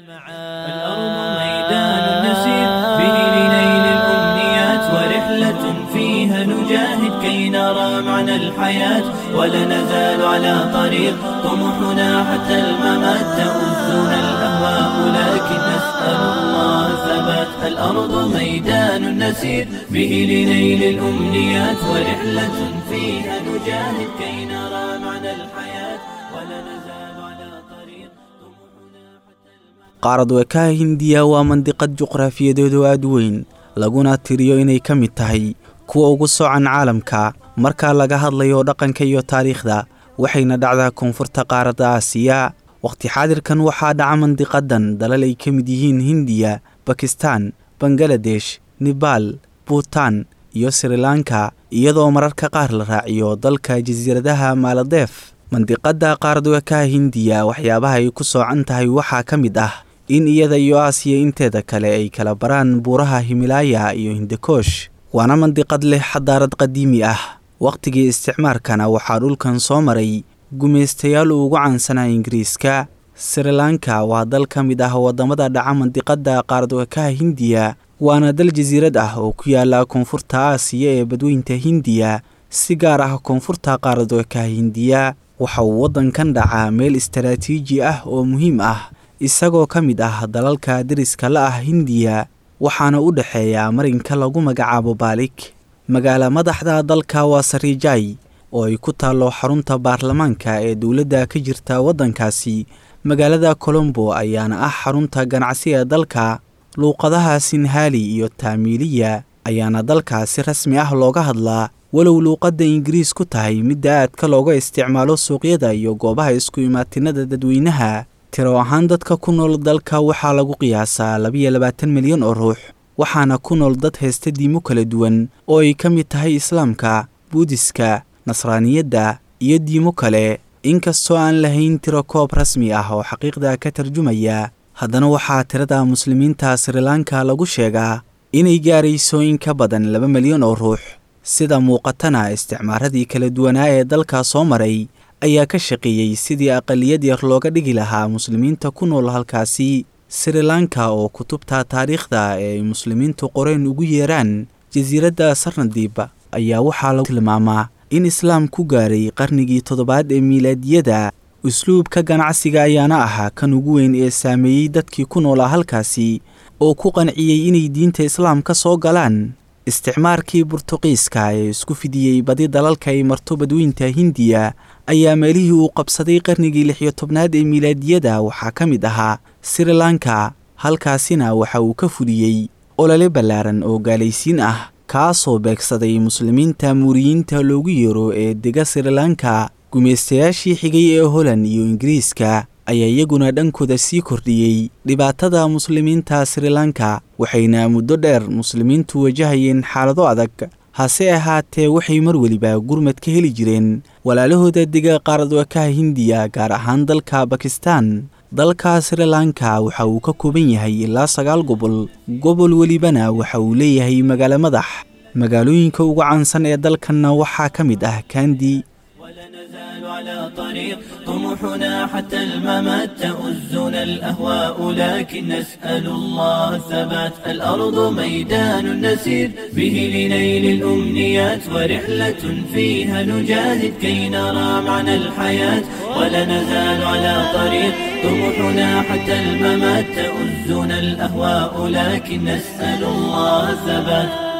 الأرض ميدان نسير به لنيل الأمنيات ورحلة فيها نجاهد كي نرى معنى الحياة ولا نزال على طريق طموحنا حتى الممات تؤذنا الأهواء لكن نسأل الله ثبات الأرض ميدان نسير به لنيل الأمنيات ورحلة فيها نجاهد كي نرى معنى الحياة ولا نزال على طريق طموحنا حتى الممات qaarad weekaha hindiya waa mandiqad juqraafiyadeedu aad weyn laguna tiriyo inay ka mid tahay kuwa ugu soocan caalamka marka laga hadlayo dhaqanka iyo taariikhda waxayna dhacdaa koonfurta qaaradda aasiya wakhti xaadirkan waxaa dhaca mandiqadan dalal ay ka mid yihiin hindiya bakistan bangaladesh nebaal buutan iyo srilanka iyadoo mararka qaar la raaciyo dalka jasiiradaha maaladeef mandiqadda qaaradweekaha hindiya waxyaabaha ay ku soocan tahay waxaa ka mid ah in iyada iyo aasiya inteeda kale ay kala baraan buuraha himilaaya iyo hindakoosh waana mandiqad leh xadaarad qadiimi ah wakhtigii isticmaarkana waxaa dhulkan soo maray gumaystayaal uu ugu caansanaa ingiriiska srilanka waa dal ka mid ah waddamada dhaca mandiqadda qaaradweekaha hindiya waana dal jasiirad ah oo ku yaala koonfurta aasiya ee badweynta hindiya si gaar ah koonfurta qaaradweekaha hindiya waxa uu waddankan dhacaa meel istaraatiiji ah oo muhiim ah isagoo ka mid ah dalalka deriska la ah hindiya waxaana u dhexeeya marinka lagu magacaabo baalik magaala madaxda dalka waa sariijay oo ay ku taallo xarunta baarlamaanka ee dowladda ka jirta waddankaasi magaalada colombo ayaana ah xarunta ganacsi ee dalka luuqadaha sinhaali iyo taamiiliya ayaana dalka si rasmi ah looga hadlaa walow luuqadda ingiriis ku tahay midda aadka looga isticmaalo suuqyada iyo goobaha isku imaatinada dadweynaha tiro ahaan dadka ku nool dalka waxaa lagu qiyaasaa labiyo labaatan milyan oo ruux waxaana ku nool dad haysta diimo kala duwan oo ay ka mid tahay islaamka buudiska nasraaniyadda iyo diimo kale inkastoo aan lahayn tiro koob rasmi ah oo xaqiiqda ka tarjumaya haddana waxaa tirada muslimiinta srilanka lagu sheegaa inay gaarayso in ka badan laba milyan oo ruux sida muuqatana isticmaaradii kala duwanaa ee dalka soo maray ayaa ka shaqeeyey sidii aqaliyad yar looga dhigi lahaa muslimiinta ku nool halkaasi srilanka oo kutubta taariikhda ee ay muslimiintu qoreen ugu yeeraan jasiiradda sarnadiib ayaa waxaa lagu tilmaamaa in islaam ku gaaray qarnigii toddobaad ee miilaadiyada usluubka ganacsiga ayaana ahaa kan ugu weyn ee saameeyey dadkii ku noolaa halkaasi oo ku qanciyey inay diinta islaam ka soo galaan isticmaarkii burtuqiiska ee isku fidiyey badi dalalka ay marto badweynta hindiya ayaa meelihii uu qabsaday qarnigii lix iyo tobnaad ee miilaadiyada waxaa ka mid ahaa srilanka halkaasina waxa uu ka fuliyey olole ballaaran oo gaalaysiin ah kaasoo beegsaday muslimiinta muuriyiinta loogu yeero ee dega srilanka gumaystayaashii xigay ee holand iyo ingiriiska ayaa iyaguna dhankooda sii kordhiyey dhibaatada muslimiinta srilanka waxayna muddo dheer muslimiintu wajahayeen xaalado adag hase ahaatee waxay mar weliba gurmad ka heli jireen walaalahooda dega qaaradwakaha hindiya gaar ahaan dalka bakistan dalka srilanka waxa uu ka kooban yahay ilaa sagaal gobol gobol welibana waxa uu leeyahay magaalo madax magaalooyinka ugu caansan ee dalkanna waxaa ka mid ah kandi ولا نزال على طريق طموحنا حتى الممات تؤزنا الأهواء لكن نسأل الله الثبات الأرض ميدان نسير به لنيل الأمنيات ورحلة فيها نجاهد كي نرى معنى الحياة ولا نزال على طريق طموحنا حتى الممات تؤزنا الأهواء لكن نسأل الله الثبات